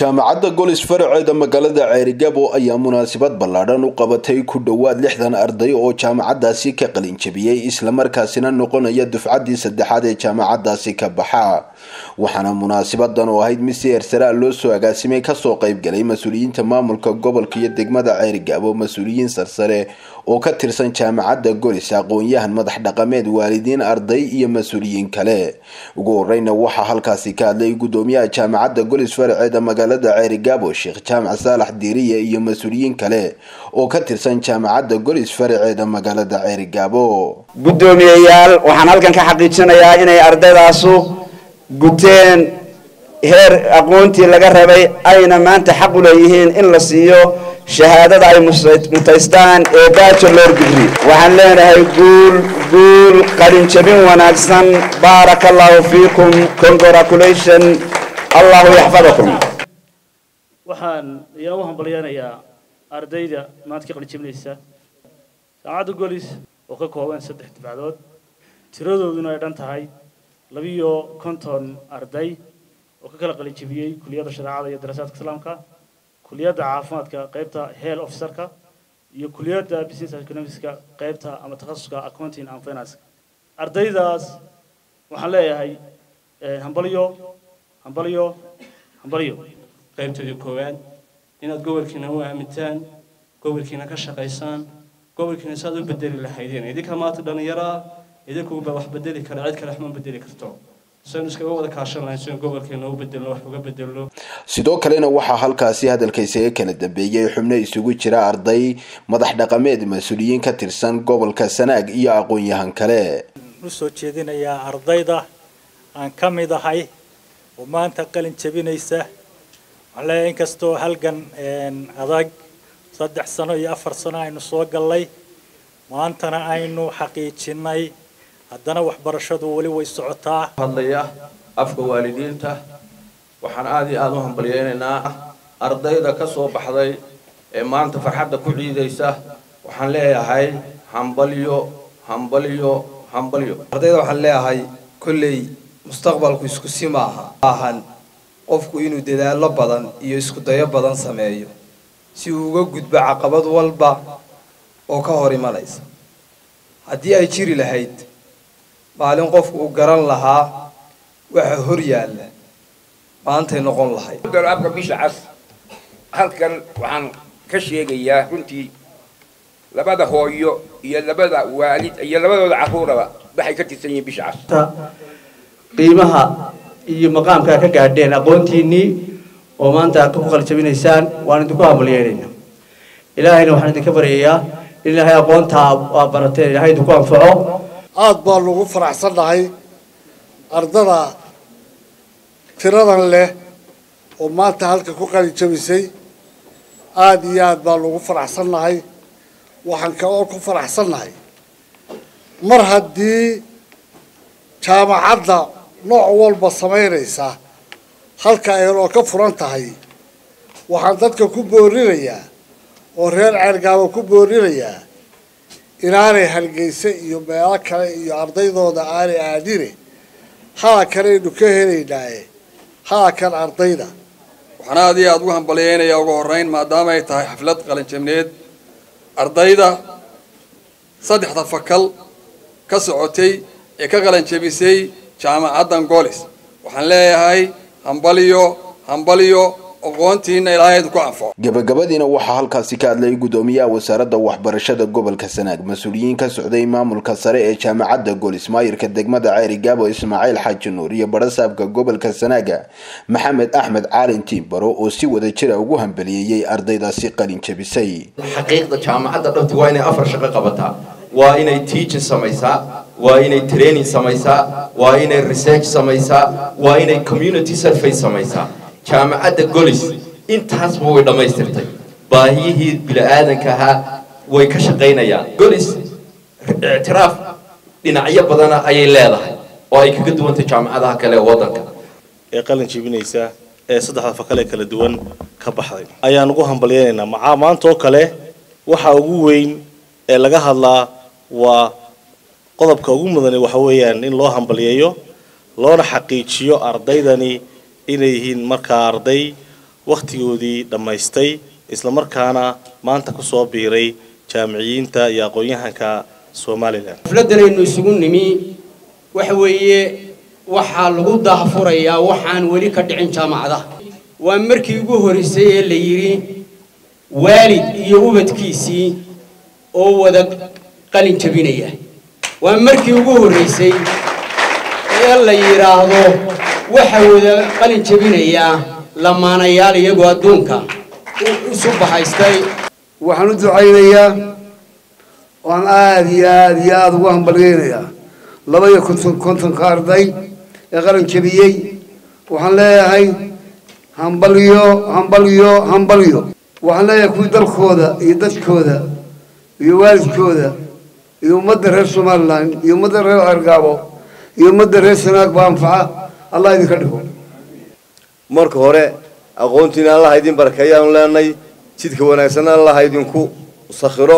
jaamacadda golis faraceeda magaalada ceerigabo ayaa munaasabad ballaadhan u qabatay ku dhowaad lixdan arday oo jaamacadaasi ka qalinjabiyey islamarkaasina noqonaya dufcaddii saddexaad ee jaamacadaasi ka baxa waxaana munaasabadan oo ahayd mid si heersaraa loo soo agaasimay kasoo qaybgalay mas-uuliyiinta maamulka gobolka iyo degmada ceerigabo mas-uuliyiin sarsare oo ka tirsan jaamacadda golis aqoon-yahan madax dhaqameed waalidiin arday iyo mas-uuliyiin kale ugu horeyna waxaa halkaasi ka hadlay gudoomiyaha jaamacadda golis faraceeda magaalada ceerigabo sheekh jaamac saalax diiriye iyo mas-uuliyiin kale oo ka tirsan jaamacadda golis faraceeda magaalada ceerigabo guddoomiyeyaal waxaan halkan ka xaqiijinayaa inay ardaydaasu guteen heer aqoontii laga rabay ayna maanta xaq u leeyihiin in la siiyo shahaadada ay mutaystaan ee bachelor degree waxaan leenahay guul guul qalinjabin wanaagsan baaraka allahu fiikum congratulation allahu yaxfadakum waxaan ayaa u hambalyeynayaa ardayda maanta ka qalinjabinaysa jaamacadda golis oo ka kooban saddex dibcadood tiradooduna ay dhan tahay labiyo konton arday oo ka kala qalinjabiyey kuliyadda shareecada iyo daraasaadka islaamka kuliyadda caafimaadka qaybta health officerka iyo kuliyadda business economicska qaybta ama takhasuska accounting and finance ardaydaas waxaan leeyahay hambalyo hambalyo hambalyo qaybtoodii koowaad inaad gobolkiina u aamintaan gobolkiina ka shaqaysaan gobolkiina saad u bedeli lahaydeen idinka maanta dhallinyaraa idinkuba wax bedeli kara cid kale wax ma bedeli karto saynu iskaga wada kaashan lahayn si gobolkeena u bedelno wax uga bedelno sidoo kalena waxaa halkaasi hadalka isaga kala dambeeyay xubno isugu jira arday madax dhaqameed mas-uuliyiin ka tirsan gobolka sanaag iyo aqoon-yahan kale u soo jeedinayaa ardayda aan ka mid ahay oo maanta qalin jabinaysa waxaan leeyahay inkastoo halgan adag saddex sano iyo afar sano aynu soo gallay maantana aynu xaqiijinay haddana waxbarashadu weli way socotaa hadlaya afka waalidiinta waxaan aada iyo aada u hambalyeynaynaa ardayda ka soo baxday ee maanta farxadda ku ciidaysa waxaan leeyahay hambalyo hambalyo hambalyo ardayda waxaan leeyahay kolley mustaqbalku isku si maaha ahan qofku inuu dadaallo badan iyo isku dayo badan sameeyo si uu uga gudbo caqabad walba oo ka hor imanaysa haddii ay jiri lahayd maalin qofku uu garan lahaa waxa hor yaalla maantay noqon lahayd abka bisha cas halkan waxaan ka sheegayaa runtii labada hooyo iyo labada waalid iyo labadooda carruuraba waxay ka tirsan yihiin bisha cas qiimaha iyo maqaamkaa ka gaadheen aqoontiinnii oo maanta ku qaljabinaysaan waan idinku hambalyeynayna ilaahayna waxaan idinka baryayaa in ilaahay aqoontaa aa barateen ilaahay idinku anfaco aada baanu ugu faraxsannahay ardada tiradan leh oo maanta halka ku qalijabisay aada iyo aada baanu ugu faraxsannahay waxaan kaloo ku faraxsannahay mar haddii jaamacadda nooc walba samaynaysa halka aynoo ka furan tahay waxaan dadka ku boorinayaa oo reer ceergaabo ku boorinayaa inaanay hargeysa iyo meelo kale iyo ardaydooda aanay aadine halakanaynu ka helaynaaye halakan ardayda waxaan aada iyo aada ugu hambalyeynayaa ugu horreyn maadaama ay tahay xaflad qalinjabneed ardayda saddexda fakal ka socotay ee ka qalinjabisay jaamacaddan goolis waxaan leeyahay hambalyo hambalyo aqoontiina ilaahay idinku anfaco gabagabadiina waxaa halkaasi ka hadlay gudoomiyaha wasaaradda waxbarashada gobolka sanaag mas-uuliyiin ka socday maamulka sare ee jaamacadda golis maayirka degmada ceerigaabo ismaaciil xaaji nuur iyo barasaabka gobolka sanaaga maxamed axmed caalin tiimbaro oo si wada jira ugu hambaliyeeyey ardaydaasi qalin jabisay xaqiiqda jaamacadda dhabti waa inay afar shaqo qabataa waa inay teaching samaysaa waa inay training samaysaa waa inay research samaysaa waa inay community survey samaysaa jaamacadda golis intaasba way dhammaystirtay baahiyihii bini-aadanka ahaa way ka shaqaynayaan golis ictiraaf dhinacyo badana ayay leedahay oo ay kaga duwantay jaamacadaha kale ee waddanka ee qalin jibinaysa ee saddexda fakale kala duwan ka baxday ayaan ugu hambalyeynaynaa macaa maanta oo kale waxa ugu weyn ee laga hadlaa waa qodobka ugu mudane waxa weeyaan in loo hambalyeeyo loona xaqiijiyo ardaydani inay yihiin markaa arday wakhtigoodii dhammaystay islamarkaana maanta ku soo biiray jaamiciyiinta iyo aqoon-yahanka somalilan xafladdanaynu isugu nimi waxa weeye waxaa lagu daahfurayaa waxaan weli ka dhicin jaamacadaha waa markii ugu horreysay ee la yidhi waalid iyo ubadkiisii oo wada qalin jabinaya waa markii ugu horreysay ee la yidhaahdo waxa wada qalin jabinayaa lamaanayaal iyagoo adduunka isu bahaystay waxaan u ducaynayaa waan aada iyo aada iyo aada ugu hambalyeynayaa laba iyo konton kontonka arday ee qalin jabiyey waxaan leeyahay hambalyo hambalyo hambalyo waxaan leeyahay kuwii dalkooda iyo dadkooda iyo waalidkooda iyo ummadda reer somalilan iyo ummadda reer cergaabo iyo ummadda reer sanaag baa anfaca allah idinka dhigo marka hore aqoontiina allaha idin barakeeyaanu leenay jidka wanaagsanna allaha idinku sakhiro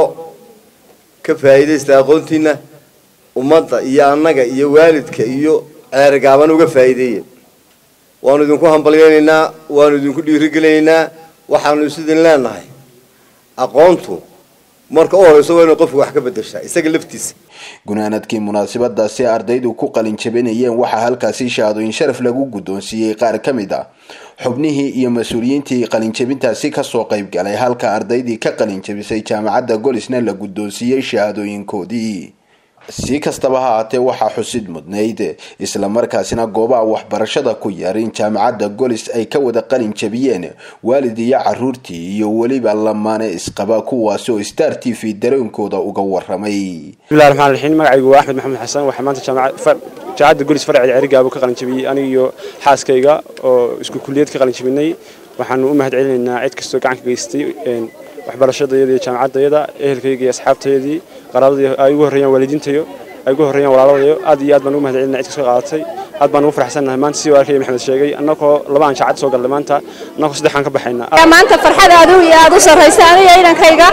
ka faa'iidaysta aqoontiina ummadda iyo annaga iyo waalidka iyo ceergaaban uga faa'iideeya waanu idinku hambalyeynaynaa waanu idinku dhiirigelinaynaa waxaanu isidin leenahay aqoontu marka u horeyso waa inay qofku wax ka bedeshaa isaga laftiisa gunaanadkii munaasabadaasi ardaydu ku qalin jabinayeen waxaa halkaasi shahaadooyin sharaf lagu guddoonsiiyey qaar ka mid ah xubnihii iyo mas-uuliyiintii qalinjabintaasi kasoo qayb galay halka ardaydii ka qalin jabisay jaamacadda golisna la guddoonsiiyey shahaadooyinkoodii si kastaba ha haatee waxaa xusid mudnayd islamarkaasina goobaha waxbarashada ku yarin jaamacadda golis ay ka wada qalin jabiyeen waalid iyo caruurtii iyo weliba lamaane isqaba kuwaasi oo star t v dareenkooda uga waramay bismillahi raxmaan raxiim magacaygu waa axmed maxamed xasan waxaa maanta jaamacadda golis farceeda cerigaabo ka qalin jabiyey aniga iyo xaaskayga oo isku kulliyad ka qalin jabinay waxaanu u mahad celinaynaa cid kastoo gacan ka geystay waxbarashadayada iyo jaamacaddayada ehelkayga iyo asxaabtayadii qaraabadii ay ugu horreeyaan waalidiintayo ay ugu horreeyaan walaaladayo aad iyo aad baan ugu mahad celinaa cid kastoo qaadatay aad baan ugu faraxsannahay maanta sidii walaalkay maxamed sheegay annagoo laba aan jaacad soo galnay maanta annagoo saddexaan ka baxaynaa maanta farxad aad u iyo aad u sarraysa aniga inankayga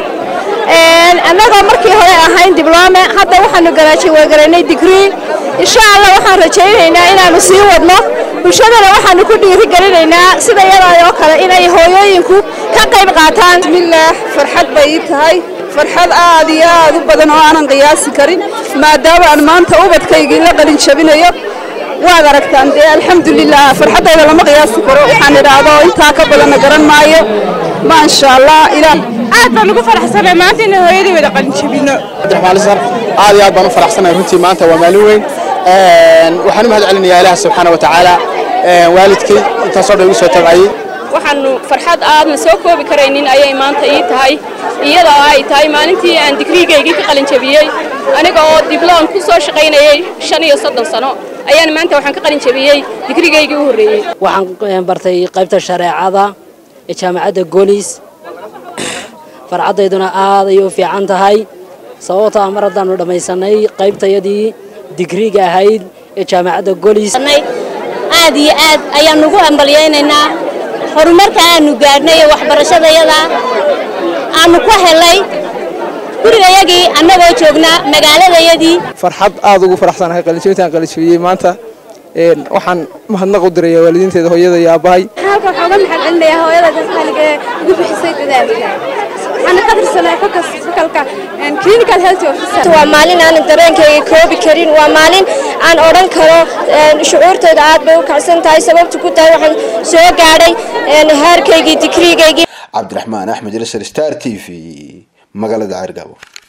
annagoo markii hore ahayn dibloome hadda waxaanu garaajawagaraynay digrii insha allah waxaan rajaynaynaa inaanu sii wadno bulshadana waxaanu ku dhiirigelinaynaa sida iyada oo kale inay hooyooyinku ka qayb qaataan bismillaah farxad bay ii tahay farxad aad iyo aad u badan oo aanan qiyaasi karin maadaama aan maanta ubadkaygii la qalin jabinayo waad aragtaan dee alxamdulilah farxaddayda lama qiyaasi karo waxaan idhaahdo intaa ka badanna garan maayo maasha allah ilaah aad baan ugu faraxsanahay maanta inaan hooyadii wada qalin jabino cabdiraxmaan lisar aad iyo aad baan u faraxsanahay runtii maanta waa maalin weyn waxaan u mahad celinayaa ilaah subxaana watacaala waalidkay intaasoo dhan igu soo tabcayey waxaanu farxad aadna soo koobi karaynin ayay maanta ii tahay iyadoo ay tahay maalintii aan digriigaygii ka qalin jabiyey aniga oo dibloom ku soo shaqaynayay shan iyo soddon sano ayaan maanta waxaan ka qalin jabiyey digriigaygii u horreeyey waxaan bartay qaybta shareecada ee jaamacadda golis farcadayduna aad ayay u fiican tahay sababtoo ah mar haddaanu dhammaysanay qaybtayadii digriiga ahayd ee jaamacadda golis aad iyo aad ayaan ugu hambalyaynaynaa horumarka aanu gaadhnay ee waxbarashadayada aanu ku helay gurigayagii annagoo joognaa magaaladayadii farxad aad ugu faraxsanahay qalinjabintaan qalinjabiyey maanta waxaan mahadnaq u diraya waalidiinteeda hooyada iyo aabbahay halka waxaa uga mahad celinayaa hooyada dadkaniga ee ugu bixisay dadaalka waxaana ka tirsanay fokas fakalka clinical health officer waa maalin aanan dareenkayga koobi karin waa maalin aan odhan karo shucuurtayda aad bay u kacsan tahay sababtu ku tahay waxaan soo gaadhay heerkaygii digriigaygii cabdiraxmaan axmed ilsar star t v magaalada ceergabo